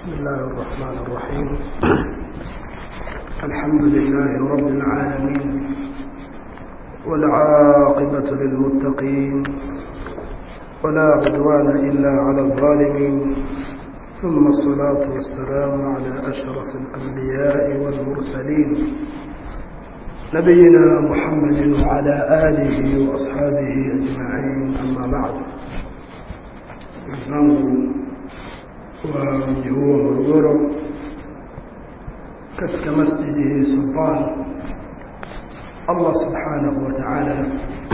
بسم الله الرحمن الرحيم الحمد لله رب العالمين والعاقبة للمتقين ولا عدوان إلا على الظالمين ثم الصلاة والسلام على أشرف الأنبياء والمرسلين نبينا محمد وعلى آله وأصحابه أجمعين أما بعد wa mji huo Morogoro katika masjidi Sultan Allah subhanahu wa ta'ala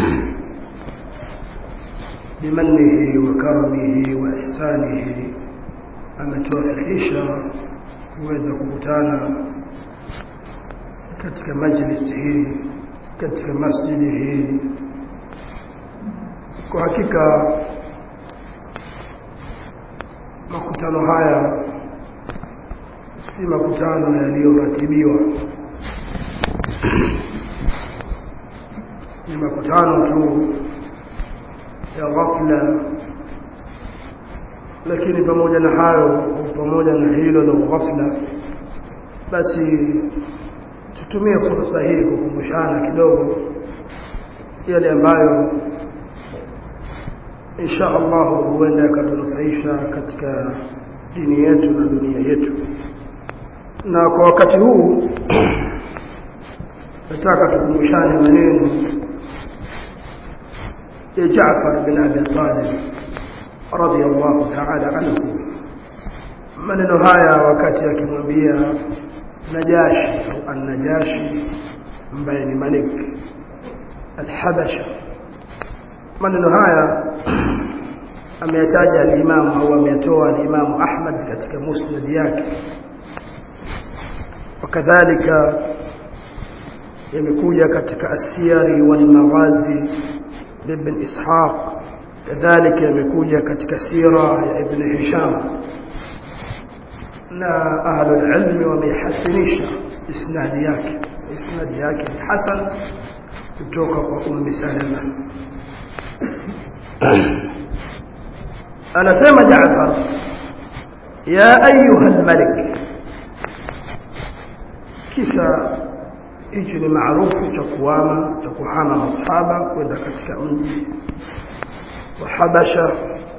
bimanihi wa karamihi wa ihsanihi ametuwafikisha kuweza kukutana katika majlisi hii katika masjidi hii kwa hakika makutano haya si makutano yaliyoratibiwa ni makutano tu ya ghafla lakini pamoja na hayo pamoja na hilo la ghafla basi tutumie fursa hii kukumbushana kidogo yale ambayo insha Allah huenda yakatunufaisha katika dini yetu na dunia yetu na kwa wakati huu nataka tukumbushane maneno ya Jaafar bin Abi Talib radiyallahu ta'ala anhu maneno haya wakati akimwambia Najashi au An-Najashi ambaye ni Malik al-Habasha maneno haya ameyataja al-Imam au ameyatoa al-Imam Ahmad katika musnad yake wakadhalika yamekuja katika asiyari wal maghazi ibn Ishaq kadhalika yamekuja katika sira ya Ibn Hisham na ahlul ilmi wamehasinisha isnadi yake isnadi yake ni hasan kutoka kwa ummi Salama anasema Jaafar ya ayuha almalik kisa hichi ni maarufu cha kuama cha kuhama masahaba kwenda katika mji wa Habasha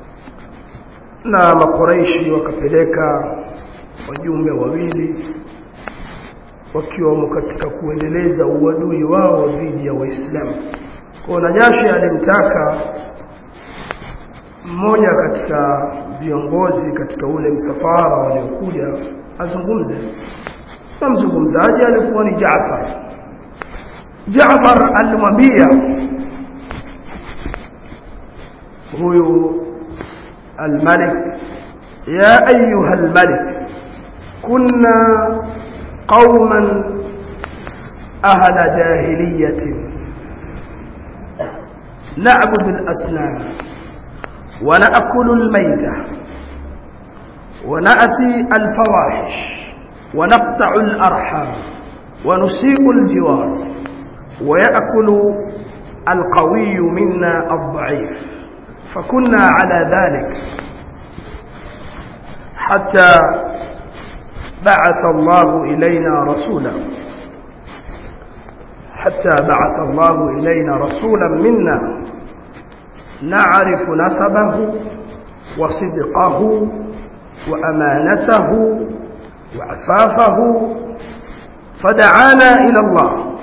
na makoreishi wakapeleka wajumbe wawili wakiwamo katika kuendeleza uadui wao dhidi ya Waislamu. Kwa Najashi alimtaka mmoja katika viongozi katika ule msafara waliokuja azungumze na mzungumzaji alikuwa ni Jaafar Jaafar alimwambia huyu الملك يا أيها الملك كنا قوما أهل جاهلية نعبد الأسنان ونأكل الميتة ونأتي الفواحش ونقطع الأرحام ونسيء الجوار ويأكل القوي منا الضعيف فكنا على ذلك حتى بعث الله إلينا رسولا حتى بعث الله إلينا رسولا منا نعرف نسبه وصدقه وأمانته وعفافه فدعانا إلى الله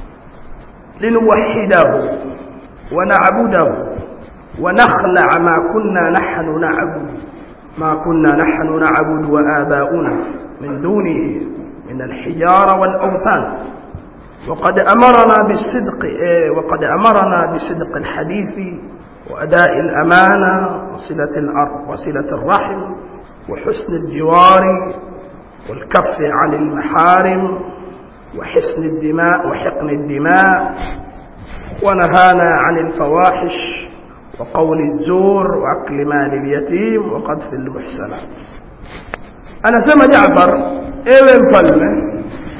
لنوحده ونعبده ونخلع ما كنا نحن نعبد ما كنا نحن نعبد وآباؤنا من دونه من الحجارة والأوثان وقد أمرنا بالصدق وقد أمرنا بصدق الحديث وأداء الأمانة وصلة الأرض وصلة الرحم وحسن الجوار والكف عن المحارم وحسن الدماء وحقن الدماء ونهانا عن الفواحش وقول الزور وأكل مال اليتيم وقذف المحسنات أنا سمى جعفر إيه مفلمة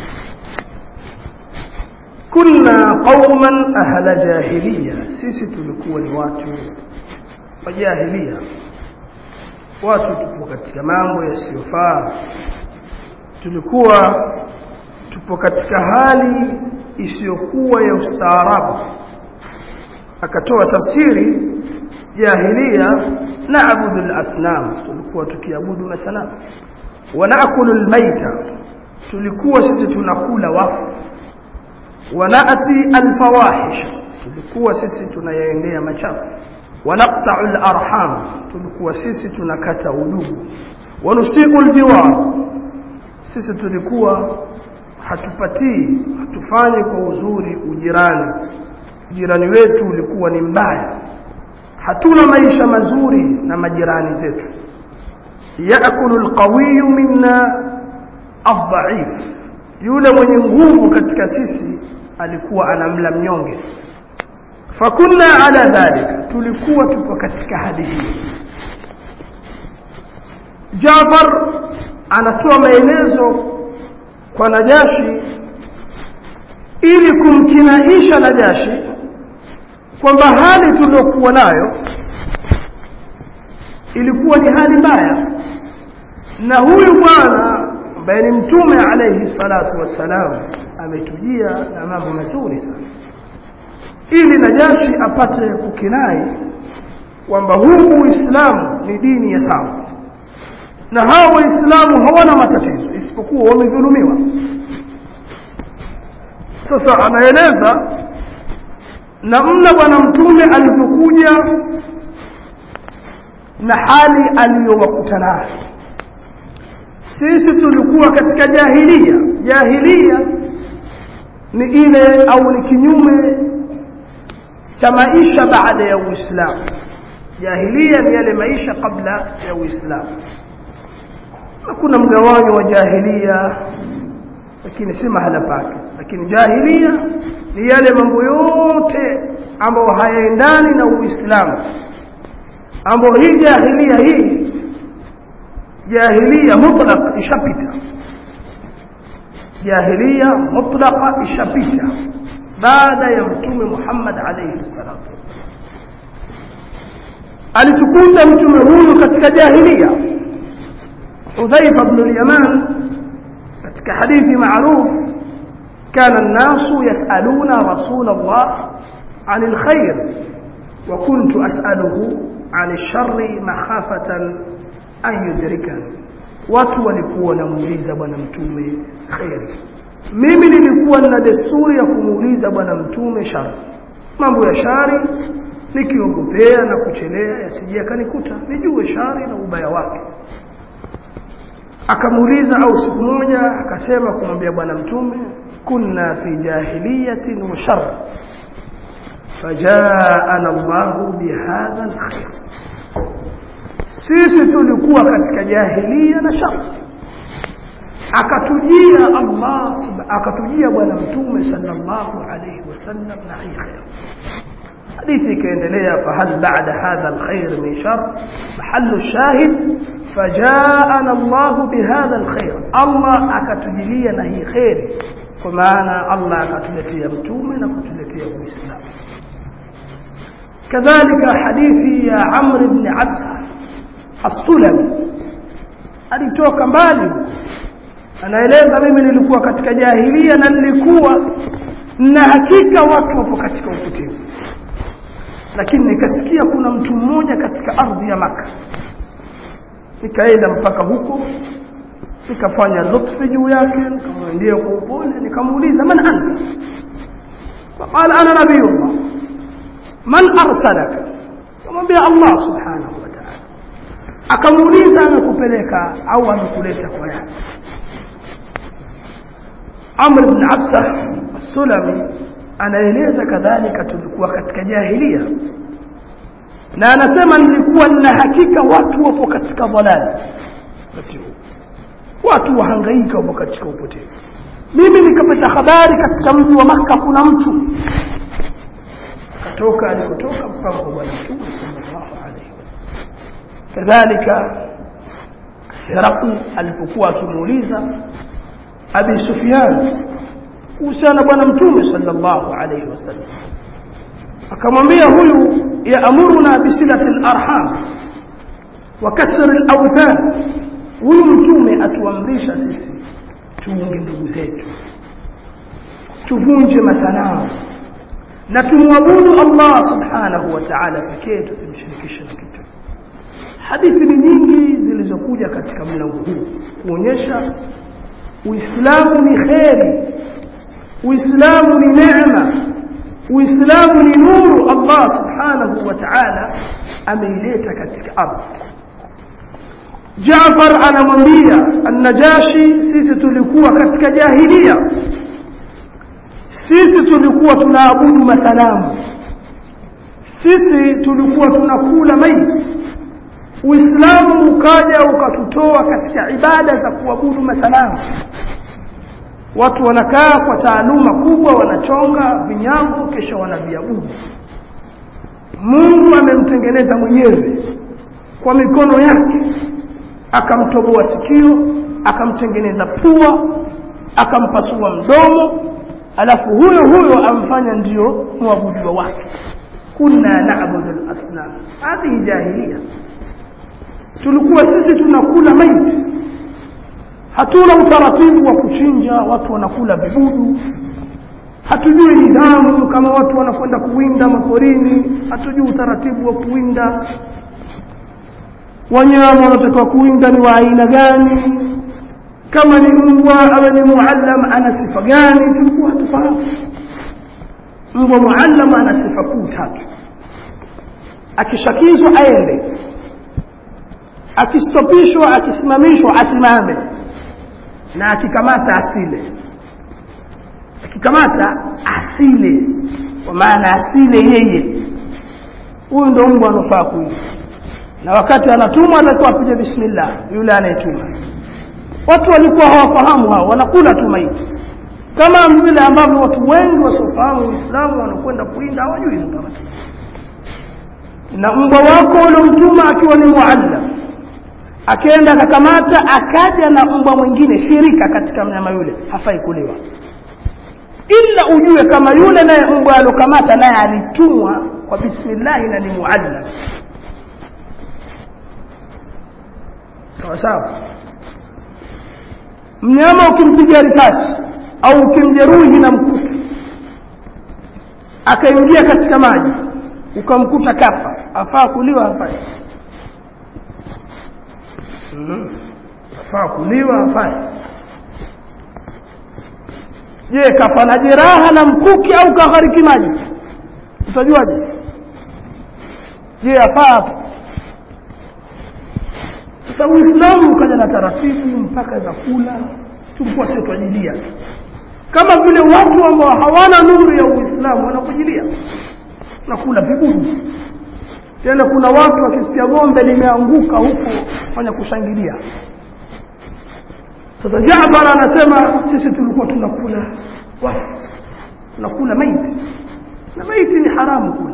كنا قوما أهل جاهلية سيسي تلكوا watu wa jahiliya watu tupo katika mambo yasiyofaa tulikuwa tupo katika hali isiyokuwa ya ustaarabu akatoa tafsiri jahilia naabudu al-asnam tulikuwa tukiabudu masanamu wa naakulu al-maita tulikuwa sisi tunakula wafu wa naati al-fawahish tulikuwa sisi tunayaendea machafu wa naqta'u al-arham tulikuwa sisi tunakata udugu wa nusiqu al-jiwar sisi tulikuwa hatupatii hatufanyi kwa uzuri ujirani ujirani wetu ulikuwa ni mbaya hatuna maisha mazuri na majirani zetu yaakulu alqawiyu minna adhaif yule mwenye nguvu katika sisi alikuwa anamla mnyonge fakunna ala dhalika tulikuwa tupo katika hali hii Jafar anatoa maelezo kwa Najashi ili kumkinaisha Najashi kwamba hali tuliyokuwa nayo ilikuwa ni hali mbaya na huyu bwana ambaye ni mtume alayhi salatu wassalam ametujia na mambo mazuri sana ili Najashi apate kukinai kwamba huu Uislamu ni dini ya sawa na hao waislamu hawana matatizo isipokuwa wamedhulumiwa sasa anaeleza namna bwana mtume alivyokuja na hali aliyowakuta nayo sisi tulikuwa katika jahilia jahilia ni ile au ni kinyume cha maisha baada ya uislamu jahilia ni yale maisha kabla ya uislamu hakuna mgawanyo wa jahilia lakini si mahala pake lakini jahilia ni yale mambo yote ambayo hayaendani na uislamu ambayo hii jahilia hii jahilia mutlaq ishapita jahilia mutlaqa ishapita baada ya mtume Muhammad alayhi salatu wasallam alitukuta mtume huyu katika jahilia حذيفة بن اليمان katika hadithi معروف كان الناس يسألون رسول الله عن الخير وكنت أسأله عن الشر مخافة أن يدركني watu walikuwa wanamuuliza bwana mtume kheri mimi nilikuwa na desturi ya kumuuliza bwana mtume shari mambo ya shari nikiogopea na kuchelea yasije yakanikuta nijue shari na ubaya wake akamuuliza au siku moja akasema kumwambia bwana mtume kunna fi jahiliyatin wa shar fajaana Allahu bihadha alkhair sisi tulikuwa katika jahilia na shar akatujia Allah akatujia bwana mtume sallallahu alayhi wasallam na hii khair hadithi ikaendelea fahal ba'da hadha alkhair min shar mahallu shahid fajaana Allah bihadha alkhair Allah akatujilia na hii khair kwa maana Allah akatuletea mtume na kutuletea uislamu kadhalika hadithi ya Amr ibn Absa as-Sulami alitoka mbali anaeleza mimi nilikuwa katika jahilia na nilikuwa na hakika watu wapo katika upotevu lakini nikasikia kuna mtu mmoja katika ardhi ya maka nikaenda mpaka huko nikafanya lutfi juu yake nikamwendea kwa upole nikamuuliza man anta faqala ana nabiyullah man arsalaka kamwambia Allah subhanahu wa ta'ala akamuuliza amekupeleka au amekuleta kwa yake Amr ibn Absa as-Sulami anaeleza kadhalika tulikuwa katika jahilia na anasema nilikuwa nina hakika watu wapo katika dhalali watu wahangaika wapo katika upotevu mimi nikapata habari katika mji wa maka kuna mtu akatoka alikotoka mpaka kwa bwana mtume sallallahu alaihi kadhalika Herakli alipokuwa akimuuliza Abi Sufyan kuhusiana bwana mtume sallallahu alaihi wasallam akamwambia huyu yaamuruna bisilati arham wa kasr al-awthan huyu mtume atuamrisha sisi tuunge ndugu zetu tuvunje masanamu na tumwabudu Allah subhanahu wa ta'ala pekee tusimshirikishe na kitu hadithi ni nyingi zilizokuja katika mlango huu kuonyesha uislamu ni kheri uislamu ni neema uislamu ni nuru Allah subhanahu wa ta'ala ameileta katika ardhi Jaafar anamwambia an-Najashi sisi tulikuwa katika jahilia sisi tulikuwa tunaabudu masanamu sisi tulikuwa tunakula maiti Uislamu ukaja ukatutoa katika ibada za kuabudu masanamu watu wanakaa kwa taaluma kubwa wanachonga vinyago kisha wanaviabudu Mungu amemtengeneza mwenyewe kwa mikono yake akamtoboa sikio akamtengeneza pua akampasua mdomo alafu huyo huyo amfanya ndiyo mwabudiwa wake kunna na'budu al-asnam hadhi jahiliya tulikuwa sisi tunakula maiti hatuna utaratibu wa kuchinja watu wanakula vibudu hatujui nidhamu kama watu wanakwenda kuwinda maporini hatujui utaratibu wa kuwinda wanyama wanatakiwa kuwinda ni wa aina gani kama ni mbwa awe ni muallam ana sifa gani tulikuwa hatufahamu mbwa muallam ana sifa kuu tatu akishakizwa aende akistopishwa akisimamishwa asimame na akikamata asile akikamata asile kwa maana asile yeye huyu ndo mbwa anafaa kuishi na wakati anatumwa atakuwa apige bismillah yule anayetuma watu walikuwa hawafahamu hao wanakula tu maiti kama vile ambavyo watu wengi wasiofahamu Uislamu wanakwenda kuinda hawajui hizo taratibu na mbwa wako uliomtuma akiwa ni muallam akaenda akakamata akaja na mbwa mwingine shirika katika mnyama yule hafai kuliwa ila ujue kama yule naye mbwa alokamata naye alitumwa kwa bismillah na ni muallam sawa sawa mnyama ukimpiga risasi au ukimjeruhi na mkuki akaingia katika maji ukamkuta kafa afaa kuliwa hafai mm. afaa kuliwa hafai je kafa na jeraha na mkuki au kaghariki maji utajuaje je afaa sasa uislamu ukaja na taratibu mpaka vyakula tulikuwa sio twajilia kama vile watu ambao hawana nuru ya uislamu wanakujilia nakula vibudu tena kuna watu wakisikia gombe limeanguka huko fanya kushangilia sasa Jaafar anasema sisi tulikuwa tunakula wafu tunakula maiti na maiti ni haramu kula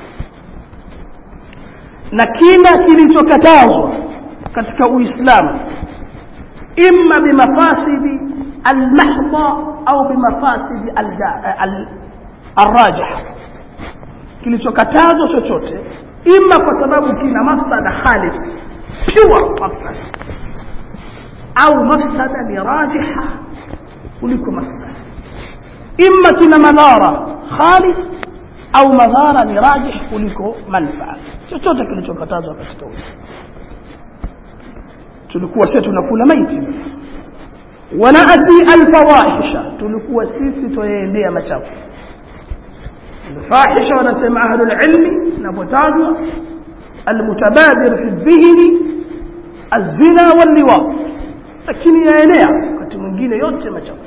na kila kilichokatazwa katika uislamu imma bimafasidi almahdha au bimafasidi alrajih kilichokatazwa chochote imma kwa sababu kina mafsada khalis pure mafsada au mafsada ni rajiha kuliko mafsada imma kina madhara khalis au madhara ni rajih kuliko manfaa chochote kilichokatazwa katika uislamu tulikuwa sisi tunakula maiti wanaati alfawahisha tulikuwa sisi tuyaendea machafu الفاحشه wanasema ahlul ilmi inapotajwa almutabadir fi dhihni الزنا واللواط lakini yaenea wakati mwingine yote machafu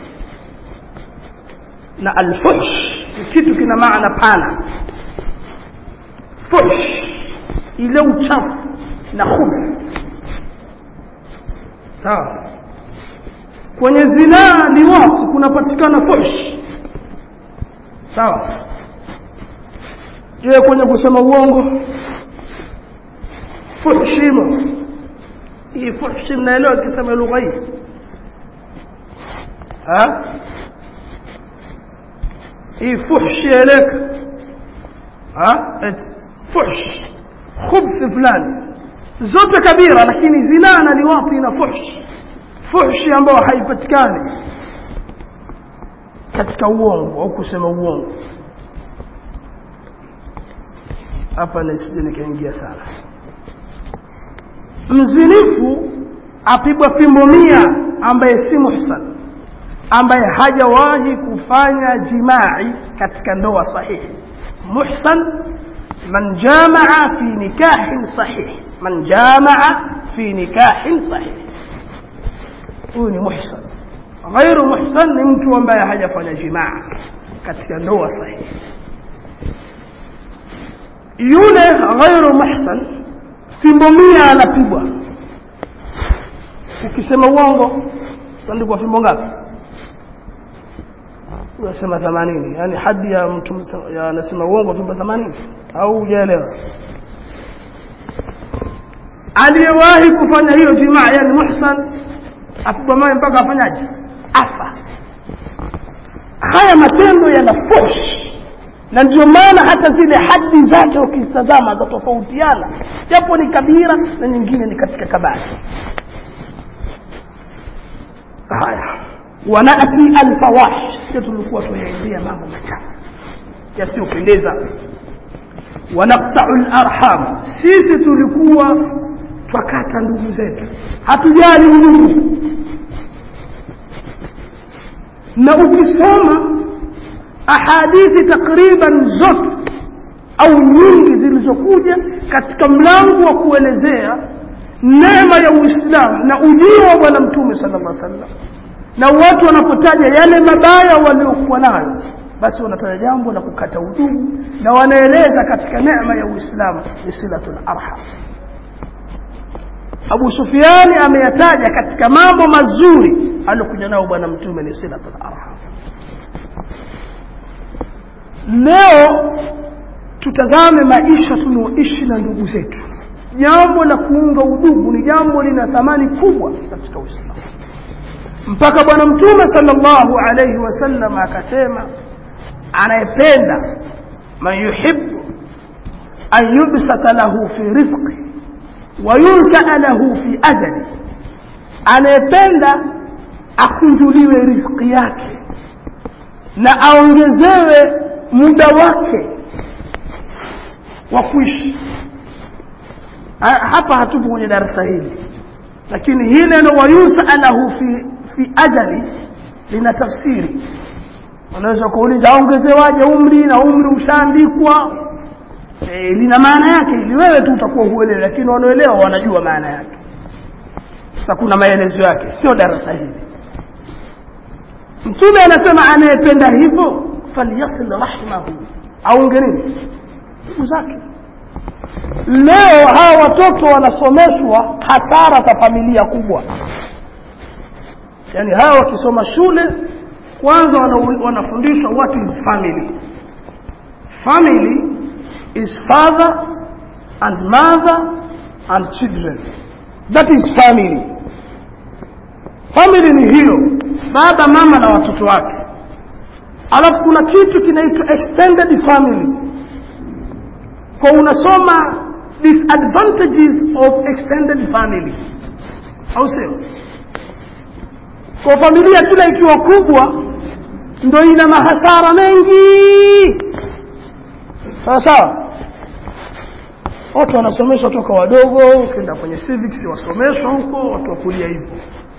na alfuhsh ni kitu kina maana pana fuhsh ile uchafu na khubuth sawa kwenye zinaa liwasi kunapatikana fuhsh sawa je kwenye kusema uongo fuhshimo hii fuhshi mnaelewa kisema lugha hii ha hii fuhshi eleka ha fuhsh khubth fulani zote kabira lakini zinaa na liwati na fuhshi fuhshi ambayo haipatikani katika uongo au kusema uongo hapa nisije nikaingia sana mzinifu apigwa fimbo mia ambaye si muhsan ambaye hajawahi kufanya jimai katika ndoa sahihi muhsan man jamaa fi nikahin sahih man jamaa fi nikahin sahih huyu ni muhsan ghairu muhsan ni mtu ambaye hajafanya jimaa katika ndoa sahihi yule ghairu muhsan fimbo mia anapigwa ukisema uongo utaandikwa fimbo ngapi unasema 80 yani hadi ya mtu ya anasema uongo fimbo 80 au hujaelewa aliyewahi kufanya hiyo jimaa yani muhsan apigwa mawe mpaka afanyaje afa haya matendo yana fush na ndio maana hata zile hadi zake ukizitazama zatofautiana japo ni kabira na nyingine ni katika kabari haya wanati alfawahish sio tulikuwa tunaelezea mambo machafu yasiyopendeza wanaktau larham sisi tulikuwa twakata ndugu zetu hatujali udugu na ukisoma ahadithi takriban zote au nyingi zilizokuja katika mlango wa kuelezea neema ya uislamu na ujio wa bwana mtume sala llah sallam na watu wanapotaja yale mabaya waliokuwa nayo basi wanataja jambo la kukata udugu na wanaeleza katika neema ya uislamu ni silatul arham abu sufiani ameyataja katika mambo mazuri aliokuja nao bwana mtume ni silatul arham leo tutazame maisha tunaoishi na ndugu zetu jambo la kuunga udugu ni jambo lina thamani kubwa katika uislamu mpaka bwana mtume sallallahu alayhi wasallam akasema anayependa man yuhibbu an yubsata lahu fi rizqi wa yunsaa lahu fi ajali anayependa akunjuliwe riziki yake na aongezewe muda wake wa kuishi hapa hatupo kwenye darasa hili lakini hii neno wayusalahu fi, fi ajali lina tafsiri unaweza kuuliza aongezewaje umri na umri ushaandikwa e, lina maana yake ili wewe tu utakuwa huelewi lakini wanaoelewa wanajua maana yake sasa kuna maelezo yake sio darasa hili mtume anasema anayependa hivyo falyasil rahimahu aunge nini ndugu zake leo hawa watoto wanasomeshwa hasara za familia kubwa yaani hawa wakisoma shule kwanza wanafundishwa what is family family is father and mother and children that is family family ni hiyo baba mama na watoto wake alafu kuna kitu kinaitwa extended family kwa unasoma disadvantages of extended family au sio kwa familia kila ikiwa kubwa ndo ina mahasara mengi sawa sawa watu wanasomeshwa toka wadogo ukienda kwenye civics wasomeshwa huko watu wakulia hivyo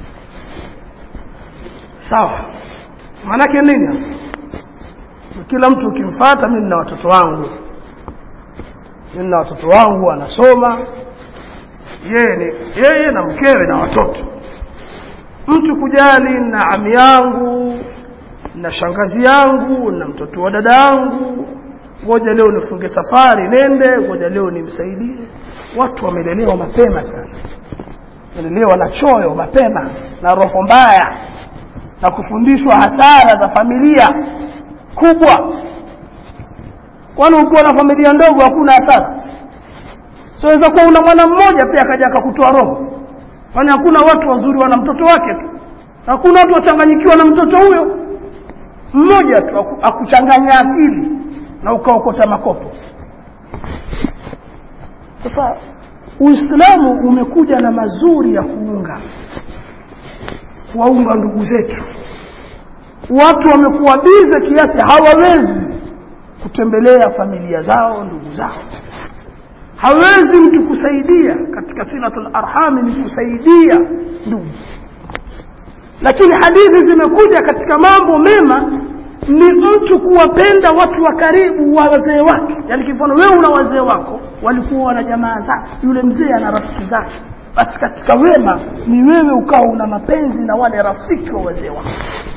sawa maanake nini kila mtu ukimfata mi nina watoto wangu mi nina watoto wangu wanasoma yeye ni yeye na mkewe na watoto mtu kujali na ami yangu na shangazi yangu na mtoto wa dada yangu ngoja leo nifunge safari nende ngoja leo nimsaidie watu wamelelewa mapema sana wamelelewa na choyo mapema na roho mbaya na kufundishwa hasara za familia kubwa kwani ukiwa na familia ndogo hakuna hasara siweza kuwa una mwana mmoja pia akaja akakutoa roho kwani hakuna watu wazuri wana mtoto wake tu hakuna watu wachanganyikiwa na mtoto huyo mmoja tu akuchanganya akili na ukaokota makopo sasa uislamu umekuja na mazuri ya kuunga kuwaunga ndugu zetu watu wamekuwa bize kiasi hawawezi kutembelea familia zao ndugu zao hawezi mtu kusaidia katika silatul arhami ni kusaidia ndugu lakini hadithi zimekuja katika mambo mema ni mtu kuwapenda watu wa karibu wa wazee wake yaani kifano wewe una wazee wako walikuwa wana jamaa zake yule mzee ana rafiki zake basi katika wema ni wewe ukawa una mapenzi na wale rafiki wa wazee wako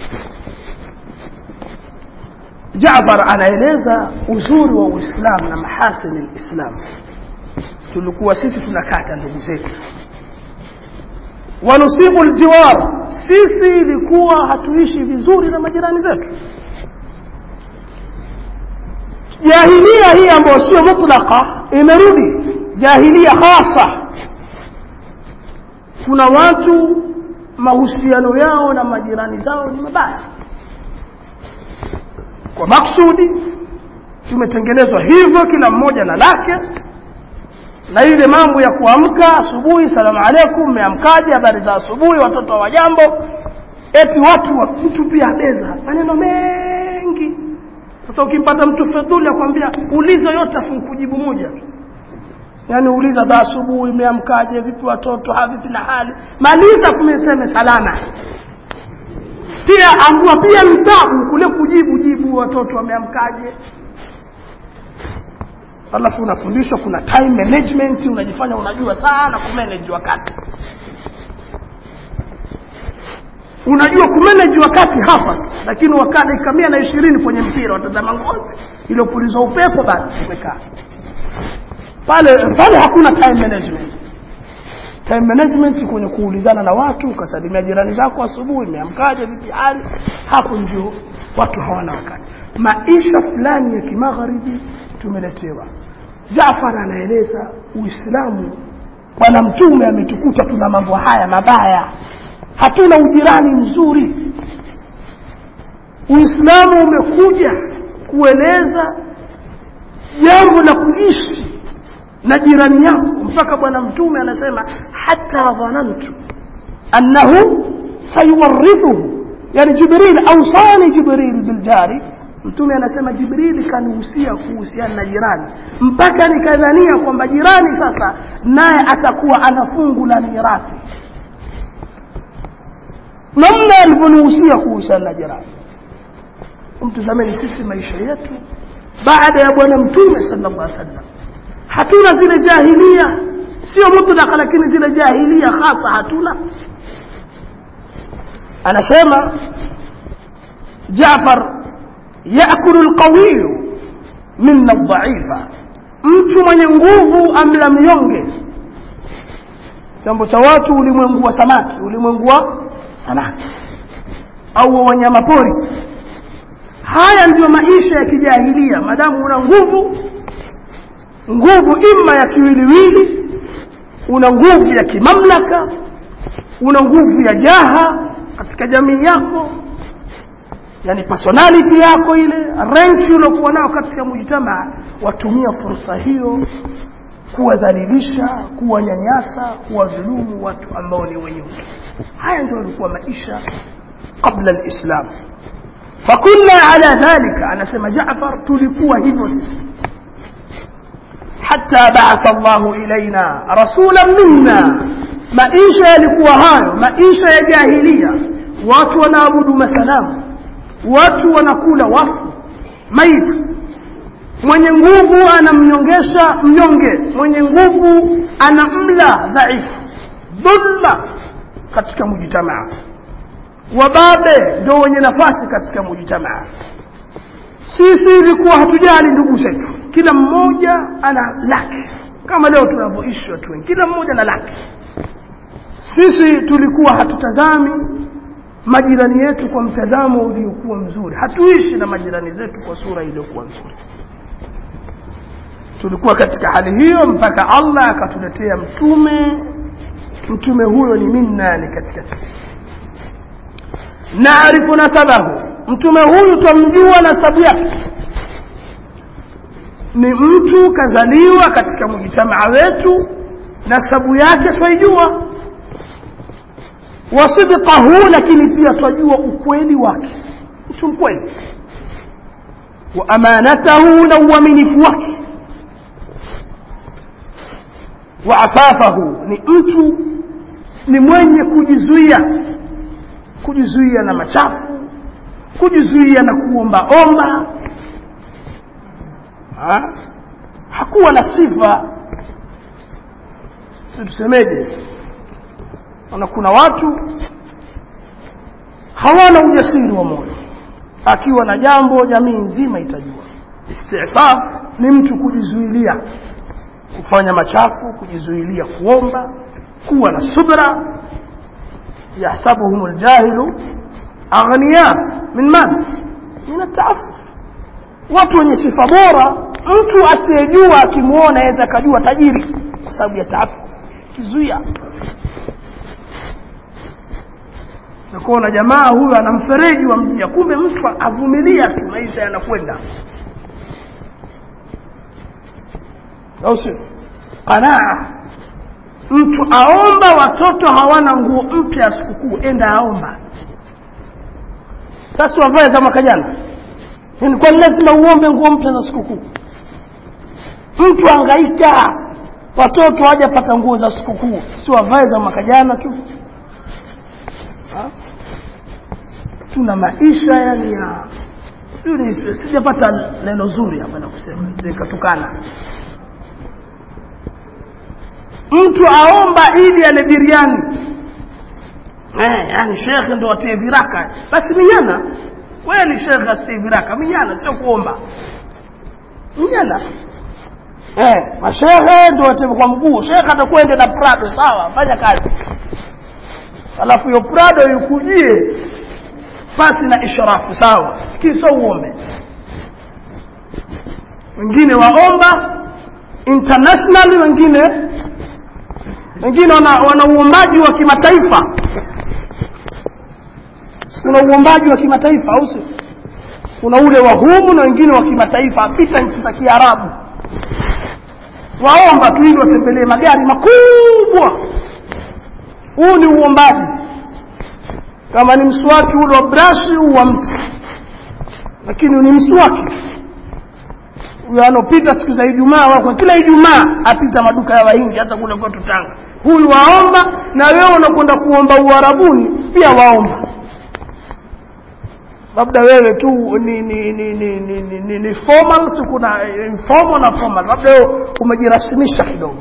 Jaafar anaeleza uzuri wa Uislamu na mahasini alislam tulikuwa sisi tunakata ndugu zetu wanusibu aljiwar sisi ilikuwa hatuishi vizuri na majirani zetu jahilia hii ambayo sio mutlaka imerudi jahilia hasa kuna watu mahusiano yao na majirani zao ni mabaya kwa maksudi tumetengenezwa hivyo kila mmoja na lake na ile mambo ya kuamka asubuhi salamu alaikum meamkaje habari za asubuhi watoto wa jambo eti watu wa mtu pia abeza maneno mengi sasa ukimpata mtu fedhuli akwambia uliza yote afu kujibu moja tu yaani uliza za asubuhi meamkaje vipi watoto havipi na hali maliza kumeseme salama pia ambua pia mtabu kule kujibu jibu watoto wameamkaje alafu unafundishwa kuna time management unajifanya unajua sana kumanage wakati unajua kumanage wakati hapa lakini wakati dakika mia na ishirini kwenye mpira watazama ngozi iliyopulizwa upepo basi umekaa pale pale hakuna time management time management kwenye kuulizana na watu ukasalimia jirani zako asubuhi imeamkaje vipi hali hapo ndio watu hawana wakati maisha fulani ya kimagharibi tumeletewa Jaafar anaeleza Uislamu bwana mtume ametukuta tuna mambo haya mabaya hatuna ujirani mzuri Uislamu umekuja kueleza jambo la kuishi na jirani yako mpaka bwana mtume anasema hata dhanantu annahu sayuwarithuhu yani jibril awsani jibril biljari mtume anasema jibrili kanihusia kuhusiana na jirani mpaka nikadhania kwamba jirani sasa naye atakuwa ana fungu la mirathi namna alivyonihusia kuhusiana na jirani mtazameni sisi maisha yetu baada ya bwana mtume sallallahu alaihi wasallam hatuna zile jahilia sio mutlaka lakini zile jahilia hasa hatuna anasema Jaafar yakulu alqawiyu minna dhaifa mtu mwenye nguvu amla mnyonge jambo cha watu ulimwengu wa samaki ulimwengu wa samaki au wa wanyama pori haya ndiyo maisha ya kijahilia madamu una nguvu nguvu ima ya kiwiliwili una nguvu ya kimamlaka una nguvu ya jaha katika jamii yako yani personality yako ile ranki uliokuwa nao katika mujtamaa watumia fursa hiyo kuwadhalilisha kuwanyanyasa kuwadhulumu watu ambao ni wenyeusi haya ndio yalikuwa maisha qabla alislam fakunna ala dhalika anasema Jaafar tulikuwa hivyo sisi حتى بعث الله إلينا رسولا منا maisha yalikuwa hayo maisha ya jahilia watu wanaabudu masanamu watu wanakula wafu maiti mwenye nguvu anamnyongesha mnyonge mwenye nguvu anamla dhaifu dhulma katika mujitamaa wababe ndio wenye nafasi katika mujitamaa sisi ilikuwa hatujali ndugu zetu kila mmoja ana lake kama leo tunavyoishi watu wengi kila mmoja na lake sisi tulikuwa hatutazami majirani yetu kwa mtazamo uliokuwa mzuri hatuishi na majirani zetu kwa sura iliyokuwa nzuri tulikuwa katika hali hiyo mpaka Allah akatuletea mtume mtume huyo ni minna ni katika sisi naarifu nasabahu mtume huyu twamjua nasabu yake ni mtu kazaliwa katika mujtamaa wetu nasabu yake twaijua wasidqahu lakini pia twajua ukweli wake mtu mkweli wa amanatahu na uaminifu wake wa afafahu ni mtu ni mwenye kujizuia kujizuia na machafu kujizuia na kuomba omba ha? hakuwa na sifa si tusemeje na kuna watu hawana ujasiri wa moyo akiwa na jambo jamii nzima itajua istifaf ni mtu kujizuilia kufanya machafu kujizuilia kuomba kuwa na subra yahsabuhum aljahilu aghniya min man min ataafuf watu wenye sifa bora mtu asiyejua akimwona aweza akajua tajiri kwa sababu ya taafuf kizuia kuona jamaa huyu ana mfereji wa mjia kumbe mtu avumilia tu maisha yanakwenda au sio qanaa mtu aomba watoto hawana nguo mpya ya sikukuu enda aomba sasa wavae za mwaka jana kwa lazima uombe nguo mpya za sikukuu mtu angaika watoto hawajapata nguo za sikukuu si wavae za mwaka jana tu ha? tuna maisha yani ya sijapata neno zuri hapa na kusema zikatukana mtu aomba ili ale biriani eh, yani shekhe ndo atie viraka basi minyana kweli shekhe asitie viraka minyana sio kuomba minyana eh, mashehe ndo watie kwa mguu shekhe atakwende na prado sawa fanya kazi alafu hiyo prado ikujie pasi na ishrafu sawa kisa uombe wengine waomba international wengine wengine wana, wana uombaji wa kimataifa kuna uombaji wa kimataifa au si kuna ule wa humu na wengine wa kimataifa apita nchi za kiarabu waomba tu ili watembelee magari makubwa huu ni uombaji kama ni mswaki ule wa brashi huu wa mti lakini ni mswaki huyo anopita siku za ijumaa wako kila ijumaa apita maduka ya wahindi hata kule kwetu tanga huyu waomba na wewe unakwenda kuomba uharabuni pia waomba labda wewe tu ni ni ni ni ni, ni, ni, ni formal si kuna informal na formal labda wewe umejirasimisha kidogo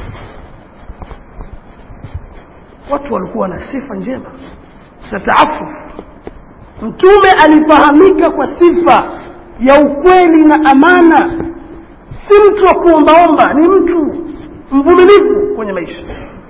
watu walikuwa na sifa njema za taafuf mtume alifahamika kwa sifa ya ukweli na amana si mtu wa kuombaomba ni mtu mvumilivu kwenye maisha